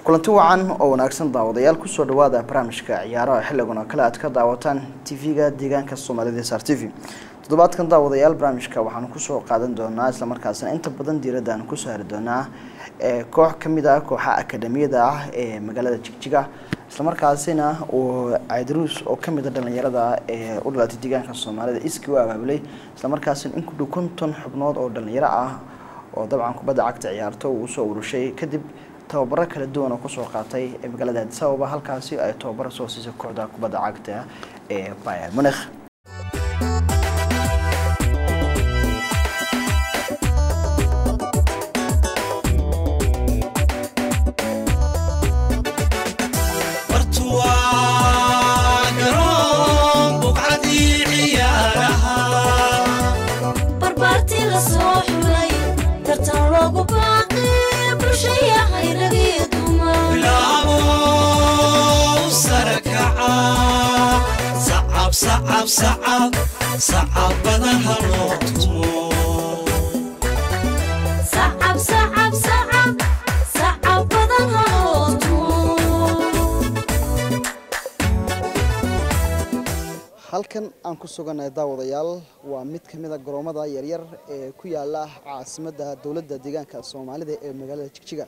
kulanti wacan oo wanaagsan daawadayaal kusoo dhawaada barnaamijka ciyaaraha xilligan oo kale aad ka daawataan tv-ga deegaanka soomaalida sar t v toddobaadkan daawadayaal barnaamijka waxaanu kusoo qaadan doonaa islamarkaasina inta badan diiradda aan kusoo hari doonaa koox kamid ah kooxa akademiyada ah ee magaalada jigjiga islamarkaasina uu caydaruus oo kamid a dhalinyarada ee u dhalatay deegaanka soomaalida iskii u abaabulay islamarkaasina in ku dhow konton xubnood oo dhalinyaro ah oo dabcan kubadda cagta ciyaarto uu usoo urushay kadib tababaro kala duwan oo kusoo qaatay ee magaalada addis ababa halkaasi ay tababaro soo siisay kooxda kubadda cagta ee bayer munich sacabada haloo tumo halkan aan ku sugannahay daawadayaal waa mid ka mid a garoomada yaryar ee ku yaala caasimadda dowladda deegaanka soomaalida ee magaalada jigjiga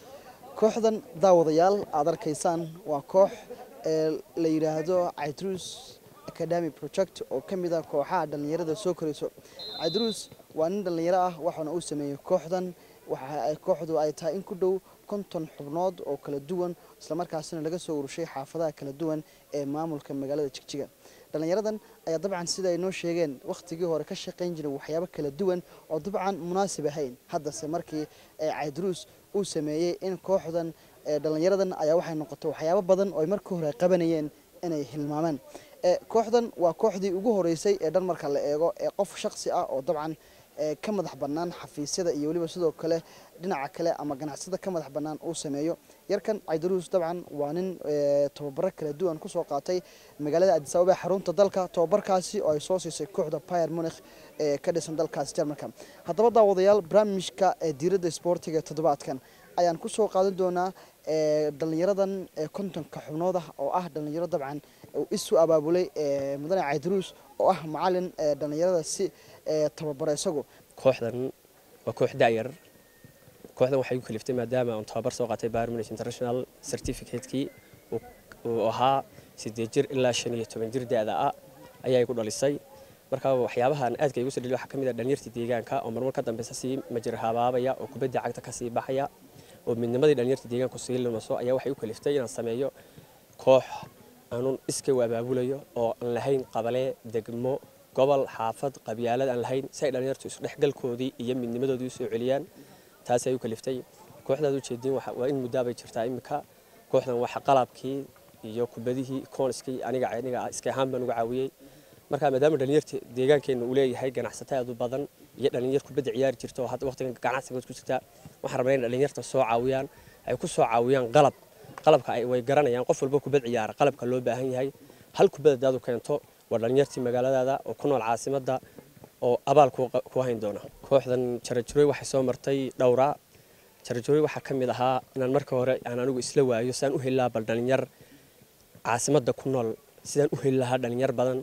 kooxdan daawadayaal aada arkaysaan waa koox ee la yidhaahdo caydruus academy project oo ka mid ah kooxaha dhallinyarada soo korayso caydruus waa nin dhallinyaro ah waxaana uu sameeyey kooxdan waxa ay kooxdu ay tahay in ku dhow konton xubnood oo kala duwan islamarkaasina laga soo urushay xaafadaha kala duwan ee maamulka magaalada jigjiga dhallinyaradan ayaa dabcan sida ay noo sheegeen wakhtigii hore ka shaqayn jiray waxyaabo kala duwan oo dabcan munaasib ahayn haddase markii caydruus uu sameeyey in kooxdan dhallinyaradan ayaa waxay noqotay waxyaabo badan oo ay markii hore qabanayeen inay hilmaamaan kooxdan waa kooxdii ugu horeysay ee dhan marka la eego ee qof shaksi ah oo dabcan ka madax bannaan xafiisyada iyo weliba sidoo kale dhinaca kale ama ganacsada ka madax bannaan uu sameeyo yarkan caydaruus dabcan waa nin tababaro kala duwan kusoo qaatay magaalada addis ababa xarunta dalka tababarkaasi oo ay soo siisay kooxda bayer munich ee ka dhisan dalkaasi jarmalka haddaba daawadayaal barnaamijka diiradda isboortiga toddobaadkan ayaan kusoo qaadan doonaa dhalinyaradan kontonka xubnood ah oo ah dhalinyaro dabcan isu abaabulay mudane caydaruus oo ah macalin dhalinyarada si tababaro isagu kooxdan waa koox da'yar kooxdan waxay ku kaliftay maadaama aan tababar soo qaatay Bayern Munich International certificate-kii uu ahaa sideed jir ilaa shan iyo toban jir da'da ah ayaa igu dhalisay marka waxyaabahan aadka igu soo dhaliy waxaa ka mid ah dhalinyartii deegaanka oo marmar ka dambeysa sii majir habaabaya oo kubadda cagta ka sii baxaya oo midnimadii dhalinyartii deegaanku sii lumaso ayaa waxay u kaliftay inaan sameeyo koox aanun iska u abaabulayo oo aan lahayn qabale degmo gobol xaafad qabyaalad aan lahayn si ay dhalinyartu isdhexgalkoodii iyo midnimadoodii usoo celiyaan taas ay u kaliftay kooxdaad ujeediin waa in muddaabay jirtaa iminka kooxdan waxa qalabkii iyo kubadihii kooniskii aniga aniga iska ahaan baan uga caawiyey marka maadaama dhalinyarta deegaankeenna uu leeyahay ganacsato aad u badan iyo dhalinyar kubadda ciyaari jirta oo hadda waqtigan ganacsigood ku jirta waxaan rabnaa in dhalinyarta soo caawiyaan ay ku soo caawiyaan qalab qalabka way garanayaan qof walba kubad ciyaara qalabka loo baahan yahay hal kubad hadaad u keento waa dhalinyartii magaaladaada oo ku nool caasimadda oo abaal ku hayn doona kooxdan jarajuroy waxay soo martay dhowraa jarajuroy waxaa ka mid ahaa inaan marka hore aan anigu isla waayo sidaan u heli lahaa bal dhalinyar caasimadda ku nool sidaan u heli lahaa dhalinyar badan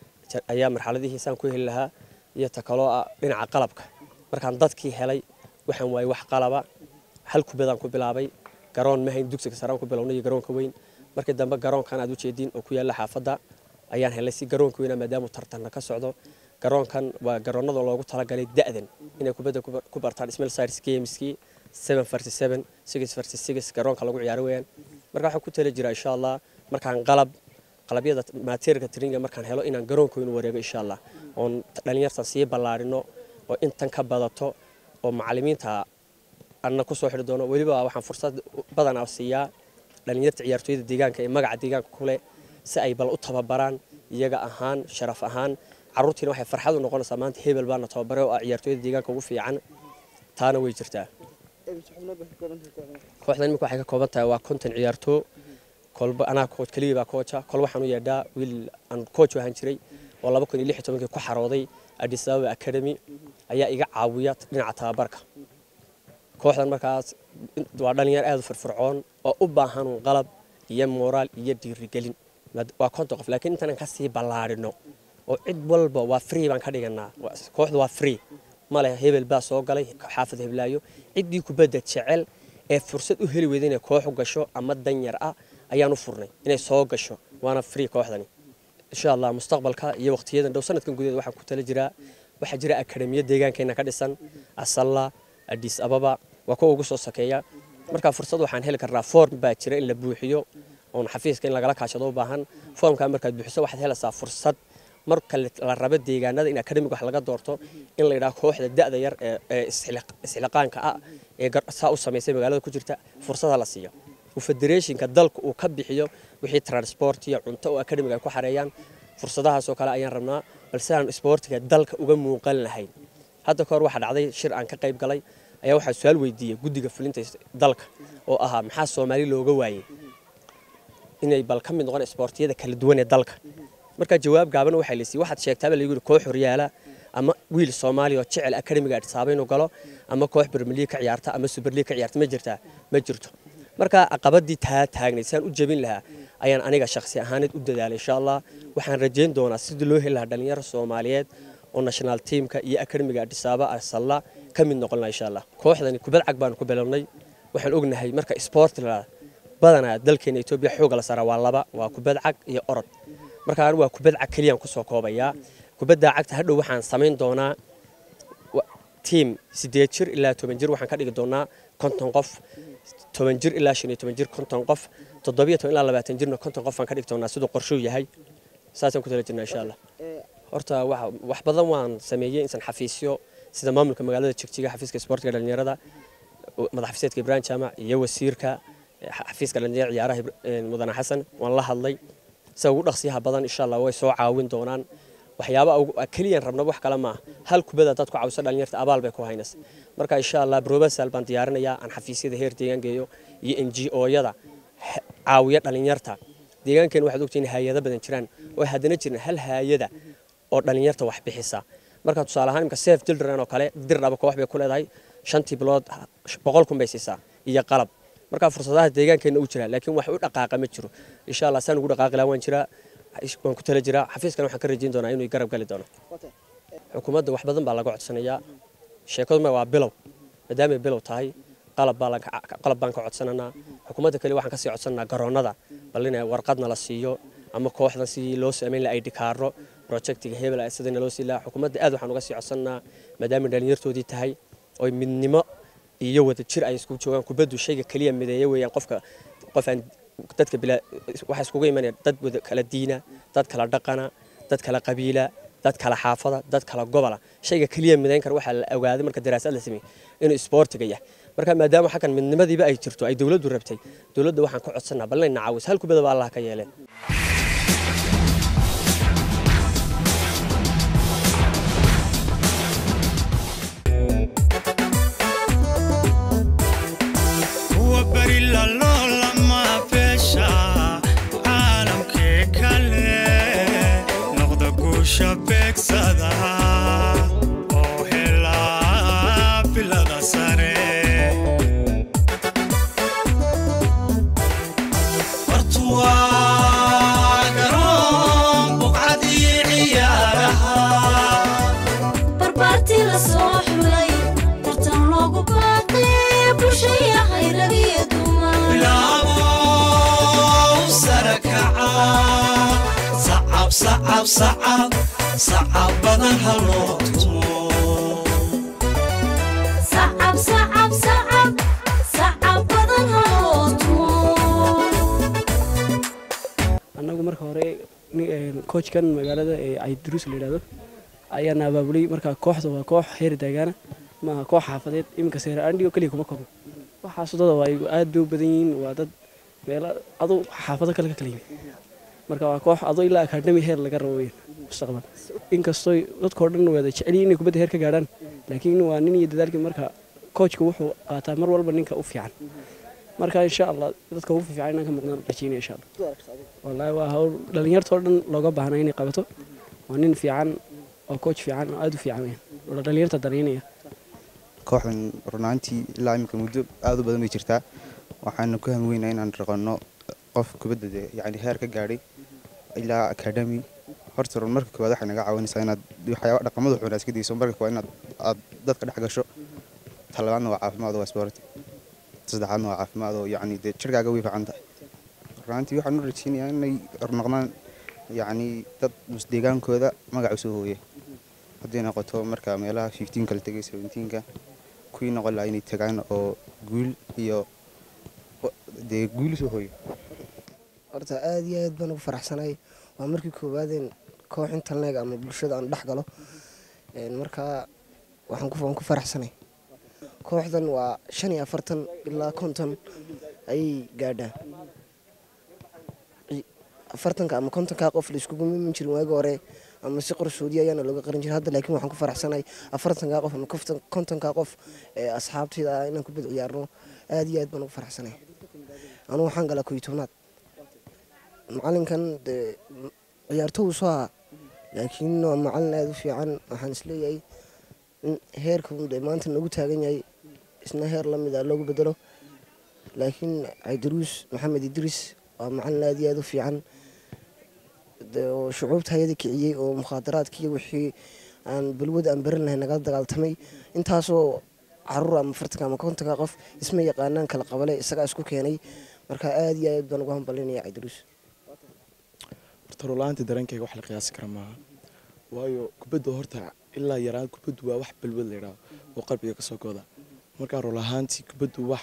ayaa marxaladihii saan ku heli lahaa iyo ta kaloo ah dhinaca qalabka markaan dadkii helay waxaan waayey wax qalaba hal kubadaan ku bilaabay garoon mahayn dugsiga saraan ku bilownay iyo garoonka weyn markii dambe garoonkan aad u jeediin oo ku yaalla xaafadda ayaan helay si garoonka weynaa maadaama tartanna ka socdo garoonkan waa garoonnada loogu talagalay da'dan inay kubadda ku bartaan small size gameskii seven versus seven six versus six garoonka lagu ciyaaro weeyaan marka waxaan ku tali jiraa insha allah markaan qalab qalabyada materialka traininga markaan helo inaan garoonka weyn wareego insha allah oon dhalinyartan sii ballaarino oo intan ka badato oo macallimiinta anna ku soo xidhi doono weliba waxaan fursad badanaa siiyaa dhalinyarta ciyaartooyada deegaanka ee magaca deegaanka ku leh si ay bal u tababaraan iyaga ahaan sharaf ahaan carruurtiina waxay farxad u noqonaysaa maanta hebel baana tababare oo ah ciyaartooyada deegaanka ugu fiican taana way jirtaa kooxdan imika waxay ka kooban tahay waa konton ciyaartoo kolba anaa coach keligii baa koocha kol waxaan u yeedhaa wiil aan coach ahaan jiray oo laba kun iyo lix iyo tobankii ku xarooday Addis Ababa Academy ayaa iga caawiya dhinaca tababarka kooxdan markaas waa dhalinyar aad u firfircoon oo u baahan uun qalab iyo moraal iyo dhiirigelin waa konton qof laakiin intanan kasii ballaarino oo cid walba waa free baan ka dhiganaa kooxdu waa free male hebel baa soo galay xaafad heblaayo ciddii kubadda jecel ee fursad u heli weyda inay koox u gasho ama danyar ah ayaan u furnay inay soo gasho waana free kooxdani insha allah mustaqbalka iyo waqtiyadan dhow sanadkan gudaheed waxaan ku tala jiraa waxaa jira akademiya deegaankeena ka dhisan asalla adis ababa waa kuwa ugu soo sakeeya markaa fursad waxaan heli karnaa form baa jira in la buuxiyo oon xafiiska in lagala kaashado u baahan formkaa markaad buuxiso waxaad helaysaa fursad marka la rabo deegaanada in akademig wax laga doorto in la yidhaha kooxda da'da yar ee isxiliqaanka ah ee saa u samaysay magaalada ku jirta fursada la siiyo uu federationka dalka uu ka bixiyo wixii transport iyo cunto oo akademiga ay ku xareeyaan fursadahaasoo kale ayaan rabnaa balse aan isboortiga dalka uga muuqan lahayn hadda kahor waxaa dhacday shir aan ka qayb galay ayaa waxaa su-aal weydiiyey guddiga fulinta dalka oo ahaa maxaa soomaali looga waayey inay bal ka mid noqon isboortiyada kala duwan ee dalka markaa jawaab gaaban waxaa laysiiyey waxaad sheegtaaba lagu yidhi koox horyaala ama wiil soomaaliya oo jecel akademiga adhisaaba inuu galo ama koox bermeliig ka ciyaarta ama superliig ka ciyaarta ma jirtaa ma jirto markaa caqabadii taa taagnay si aan u jebin lahaa ayaan aniga shakhsi ahaaneed u dadaalay insha allah waxaan rajayn doonaa sidii loo heli lahaa dhalinyaro soomaaliyeed oo national teamka iyo akademiga adhisaaba asalla ka mid noqon lahaa insha allah kooxdani kubad cag baanu ku bilownay waxaan ognahay marka sport la badanaa dalkeena etoobiya xooga la saaraa waa laba waa kubad cag iyo orod marka anigu waa kubad cag keliyaan kusoo koobayaa kubadda cagta hadhow waxaan samayn doonaa tiim sideed jir ilaa toban jir waxaan ka dhigi doonaa konton qof toban jir ilaa shan iyo toban jir konton qof toddobiyo toban ilaa labaatan jirna konton qof aan ka dhigi doonaa siduu qorshuu yahay saasaan ku tala jirnaa insha allah horta wax badan waan sameeyey insan xafiisyo sida maamulka magaalada jigjiga xafiiska isboortiga dhalinyarada madax xafiiseedka ibraahim jaamac iyo wasiirka xafiiska dhalinyarada ciyaaraha mudane xasan waan la hadlay sida ugu dhaqsiyaha badan insha allah way soo caawin doonaan waxyaaba keliyan rabnaba wax kale maaha hal kubada dad ku cawisa dhalinyarta abaal bay ku haynas marka insha allah brobasal baan diyaarinayaa aan xafiisyada heer deegaan geeyo iyo n g o-yada caawiya dhalinyarta deegaankeena waxaad ogtihiin hay-ado badan jiraan oo haddana jiran hal haayada oo dhalinyarta wax bixisa marka tusaale ahaan imka safe children oo kale dir dhaba koox bay ku leedahay shantii bilood boqol kun bay siisaa iyo qalab markaa fursadaha deegaankeena u jira laakiin wax u dhaqaaqa ma jiro insha allah saan ugu dhaqaaqi lahaa waan jiraa waan ku tala jiraa xafiiskana waxaan ka rajayn doonaa inuu garab gali doono xukuumadda wax badan baa laga codsanayaa sheekaduma waa bilow maadaamay bilow tahay qalab baan ka codsananaa xukuumadda kale waxaan kasii codsananaa garoonnada bal in warqadna la siiyo ama kooxdan sidii loo samayn laha id kaaro projectiga hebel sidana loo sii lahaa xukuumadda aad waxaan uga sii codsananaa maadaamay dhalinyartoodii tahay oy midnimo iyo wada jir ay isku joogaan kubaddu shayga keliya mideeya weeyaan qofka qofaan dadka bilaa waxaa iskugu imanaya dad wada kala diina dad kala dhaqana dad kala qabiila dad kala xaafada dad kala gobola shayga keliya midayn kara waxaa la ogaaday marka daraasad la sameeyey inuu isboortiga yahay marka maadaama xaggan midnimadiiba ay jirto ay dowladdu rabtay dowladda waxaan ka codsanaa bal inay nacaawis hal kubada baa allah ka yeeleen sacab badan haloo tumo annagu marka hore koojkan magaalada ee cayduruus la yidhahdo ayaana abaabulay marka kooxda waa koox heer daagaana maaha koox xaafadeed iminka seera andhigo keliya kuma koobno waxaas dada waa aad bay u badan yihiin waa dad meelo aduu xaafado kale ka kala yimid marka waa koox adoo ilaa akademi heer laga rabo weyn mustaqbal inkastoo dadkao dhan wada jeceliyi inay kubadda heer ka gaadhaan laakiin waa nin iyo dadaalkii marka koojka wuxuu qaataa mar walba ninka u fiican marka insha allah dadka ugu fiican inaan ka muuqdaan rajeynaya insha allah wallaahi waa hawl dhalinyartoo dhan looga baahnaa inay qabato waa nin fiican oo kooj fiican oo aad u fiican weyn oo dhalinyarta dareynaya kooxdan runaantii ilaa iminka muddo aad u badan bay jirtaa waxaana ku hamweynaa inaan raqano qof kubadda dee yacni heer ka gaadhay ilaa academy horta run marka koowaad waxay naga caawinaysaa inaad waxyaaba dhaqamada xun iska dayso marka koowaad inaad aad dadka dhex gasho talabaadna waa caafimaad waa sport saddexaadna waa caafimaad oo yacni dee jirkaaga way fiican tahay runaantii waxaan u rajeynayaa inay noqdaan yacni dad musdeegaankooda magac usoo hooya hadday noqoto marka meelaha fifteenka la tegay seventeenka kuwii noqon lahaa inay tagaan oo guul iyo dee guul usoo hooyo horta aad iyo aad baan ugu faraxsanahay waa markii koowaadeen koox intan leeg ama bulshada aan dhex galo markaa waxaan ku- waan ku faraxsanay kooxdan waa shan iyo afartan ilaa konton ayay gaadhaan afartanka ama kontonkaa qof laiskugu mimin jirin waagi hore ama si qorsoodi ayaana looga qarin jiray hadda laakiin waxaan ku faraxsanahay afartankaa qof ama koftan- kontonkaa qof ee asxaabtayda ah inaan kubad ciyaarno aad iyo aad baan ugu faraxsanahay anugu waxaan galaa koyo tobnaad macalinkan dee ciyaartow soo aha laakiin waa macalin aada u fiican waxaan isleeyahay in heerka uu dee maanta nagu taagan yahay isna heer lamid a loogu bedelo laakiin caydaruus maxamed idriis waa macalin aada iyo aada u fiican dee oo shucuubta hayada kiciyey oo mukhaadaraadkiiyo wixii aan balwad aan baran lahay nagala dagaaltamay intaasoo caruur ama fartanka ama kontonka qof isma yaqaanaan kala qabale isagaa isku keenay marka aada iyo aad baan ugu hambalinaya caydaruus horta rolaanta dareenkayga wax la qiyaasi kara maaha waayo kubadda horta ilaa yaraan kubaddu waa wax balwad la yidhaahdo oo qalbiga ka soo gooda markaa rol ahaantii kubaddu wax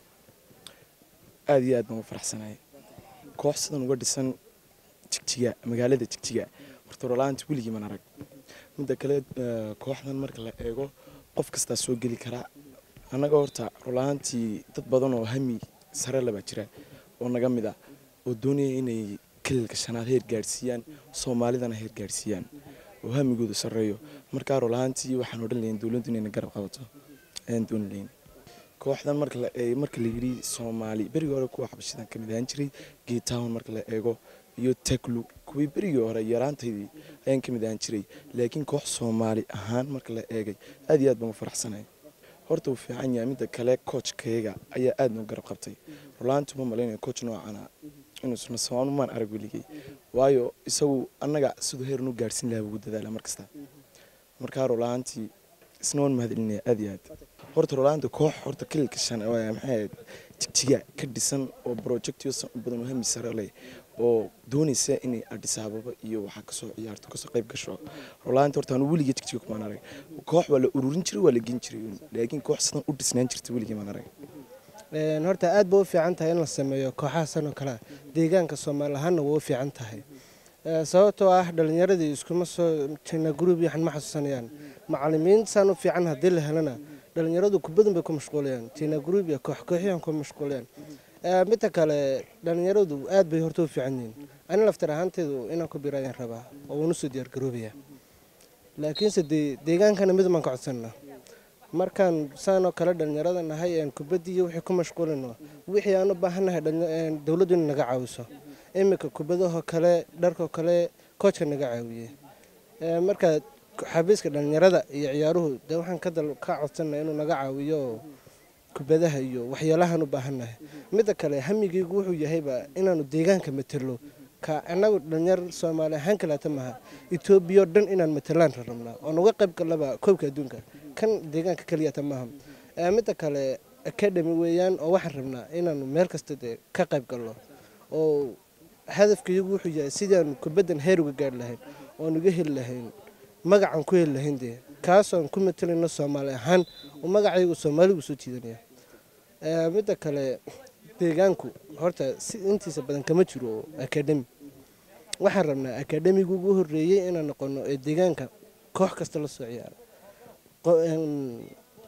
aada iyo aad baan u faraxsanahay koox sidan uga dhisan jigjiga magaalada jigjiga horta rolaantii weligii man arag midda kale eh, kooxdan marka la eego qof kastaa soo geli karaa annaga horta rolaantii dad badan oo hami sare labaa jira oo naga mid ah oo doonaya inay kalilka shanaad heer gaadhsiiyaan soomaalidana heer gaadhsiiyaan oo hamigoodu sarreeyo markaa rolaantii waxaan odhan lahayn dowladdu inayna garab qabato ayaan dooni lahayn kooxdan marka la eego marka la yidhi soomaali berigii hore kuwa xabashidan ka mid ahaan jiray geetown marka la eego iyo teklu kuwii berigii hore yaraantaydii ayaan ka mid ahaan jiray laakiin koox soomaali ahaan marka la eegay aad iyo aad baan u faraxsanahay horta uu fiican yahay midda kale coachkayga ayaa aad noo garab qabtay rolaanti uma malaynaya coach noocana inuusna somaanu maan arag weligay waayo isagu annaga siduu heer nu gaadhsin lahaa ugu dadaala mar kasta markaa rolaantii isna waan mahadcelinaya aad iyo aad horta rolaanta koox horta kililka shan oo maxay ahayd jigjiga ka dhisan oo projectyo badan oo hami sare leh oo doonaysa inay Addis Ababa iyo waxaa kasoo ciyaarto kasoo qayb gasho rolaanta horta aan weligii jigjiga kumaan arag koox waa la ururin jiray waa la gen jiray laakiin koox sidan u dhisnaan jirta weligii maan arag Een, horta aad ba u fiican tahay in la sameeyo kooxaha san oo kale ah deegaanka soomaali ahaanna waa u fiican tahay Ee, sababtoo ah dhalinyaradii iskuma soo jina gruub yaxan ma xasuusanayaan macalimiin saan u fiican haddii la helana dhalinyaradu kubadan bay ku mashquulayaan tina gruub iyo koox kooxyahan ku mashquulayaan Ee, midda kale dhalinyaradu aad bay horta u fiican yihiin ani laftar ahaanteedu inaan ku birayaan rabaa oo waan usoo diyaargaroobaya laakiinse dee deegaankana mid baan ka codsanaa markaan saanoo kale dhalinyarada nahay een kubaddii iyo wixii ku mashquulino wixii aan u baahannahay dhalin- een dowladdu in naga caawiso iminka kubadahoo kale dharkoo kale koojka naga caawiye Ee, marka xabiiska dhalinyarada iyo ciyaaruhu dee waxaan ka dal- ka codsanaa inuu naga caawiyo kubadaha iyo waxyaalahaan u baahannahay midda kale hamigaygu wuxuu yahayba inaanu deegaanka matelo ka annagu dhalinyar soomaali ahaan kaleeta maha etoobiya oo dhan inaan matelaan rabnaa oo nuga qayb galaba koobka adduunka kan deegaanka keliyata maaha Ee, midda kale academy weeyaan oo waxaan rabnaa inaanu meel kasta dee ka qayb galno oo hadafkayagu wuxuu yahay sidaanu kubaddan heer uga gaari lahayn oon uga heli lahayn magacaan ku heli lahayn dee kaasoon ku matalayno soomaali ahaan oo magacayagu soomaaligu soo jiidanaya Ee, midda kale deegaanku horta si intiisa badan kama jiro academy waxaan rabnaa academiga ugu horeeyey inaan noqono ee deegaanka koox kasta la soo ciyaara Qo- een,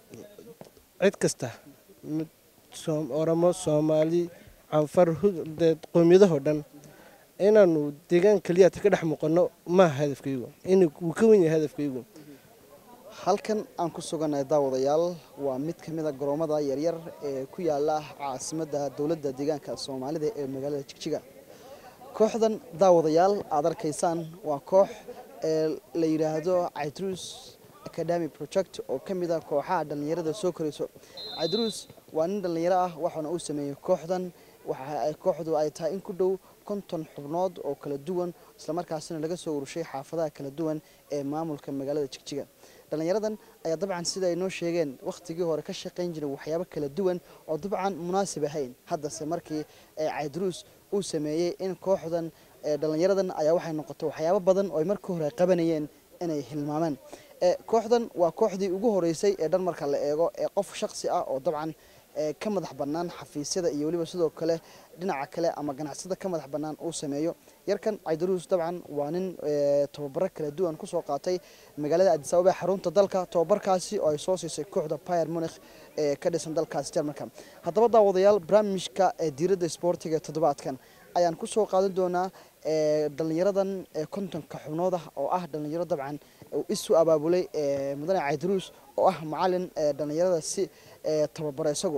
cid kasta mid Soom- oromo soomaali canfar Hud- dee qowmiyadahoo dhan inaanu deegaan keliyata ka dhex muuqano maaha hadafkaygu in wuu ka wen yahay hadafkaygu halkan aan ku sugannahay daawadayaal waa mid ka mid a garoomada yaryar ee ku yaala caasimadda dowladda deegaanka soomaalida ee magaalada jigjiga kooxdan daawadayaal aad arkaysaan waa koox ee la yidhaahdo caydruus academy project oo ka mid ah kooxaha dhallinyarada soo korayso cabdiruus waa nin dhallinyaro ah waxaana uu sameeyey kooxdan waxa ay kooxdu ay tahay in ku dhow konton xubnood oo kala duwan islamarkaasina laga soo urushay xaafadaha kala duwan ee maamulka magaalada jigjiga dhallinyaradan ayaa dabcan sida ay noo sheegeen wakhtigii hore ka shaqayn jiray waxyaabo kala duwan oo dabcan munaasib ahayn haddase markii cabdiruus uu sameeyey in kooxdan dhallinyaradan ayaa waxay noqotay waxyaabo badan oo ay markii hore qabanayeen inay hilmaamaan kooxdan waa kooxdii ugu horeysay ee dhan marka la eego ee qof shaksi ah oo dabcan ka madax bannaan xafiisyada iyo weliba sidoo kale dhinaca kale ama ganacsada ka madax bannaan uu sameeyo yarkan caydaruus dabcan waa nin tababaro kala duwan kusoo qaatay magaalada addis ababa xarunta dalka tababarkaasi oo ay soo siisay kooxda pyr munikh ee ka dhisan dalkaasi jarmalka haddaba daawadayaal barnaamijka diiradda isboortiga toddobaadkan ayaan kusoo qaadan doonaa dhallinyaradan kontonka xubnood ah oo ah dhallinyaro dabcan isu abaabulay mudane caydaruus oo ah macalin dhallinyarada si tababaro isagu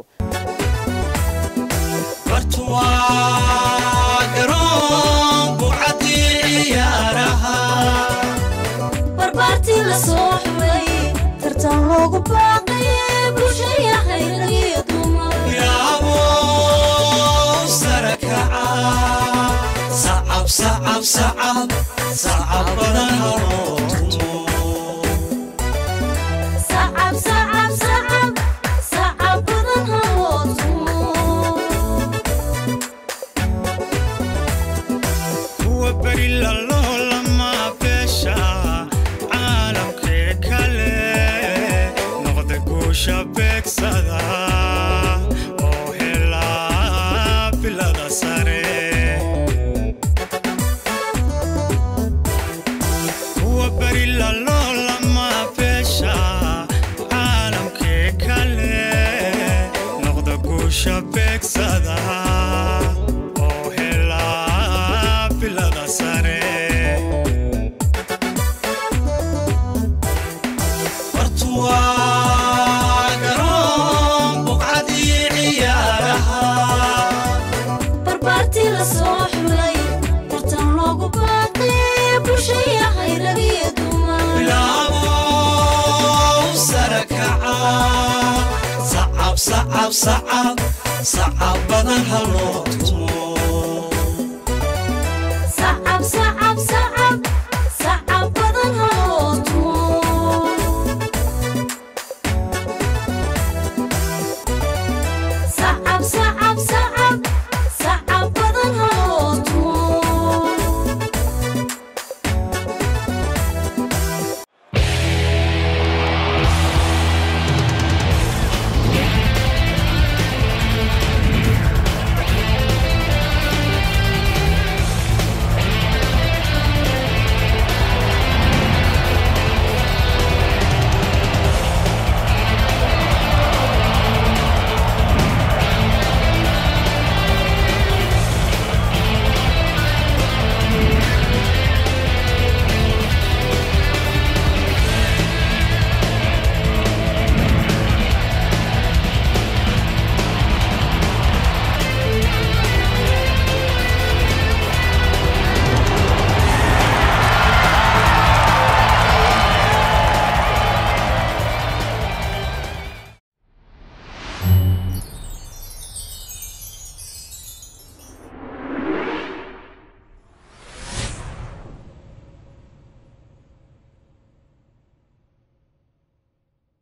bartuwaa garoon buucadii ciyaaraha barbaartii la soo xulay tartan loogu baaqay bulshaya khayragiyo dumar yaabow sara kaca sacab sacab sacab sacab badan haloo tumo sacab sacab sacab sacab badan haloo tumo kuwa beri laloolama beesha caalamkee kale noqda guusha beegsada oo helaa bilada sare kuwa beri laloolama beesha caalamkee kale noqda guusha beegsada oo helaa bilada sare bartuwaa garoon buqcadii ciyaaraha barbaartii la soo xulay tartan loogu baaqay bulshaya khayragiyo dumar bilaabow sara kaca sacab sacab sacab sacab badan haloo tumo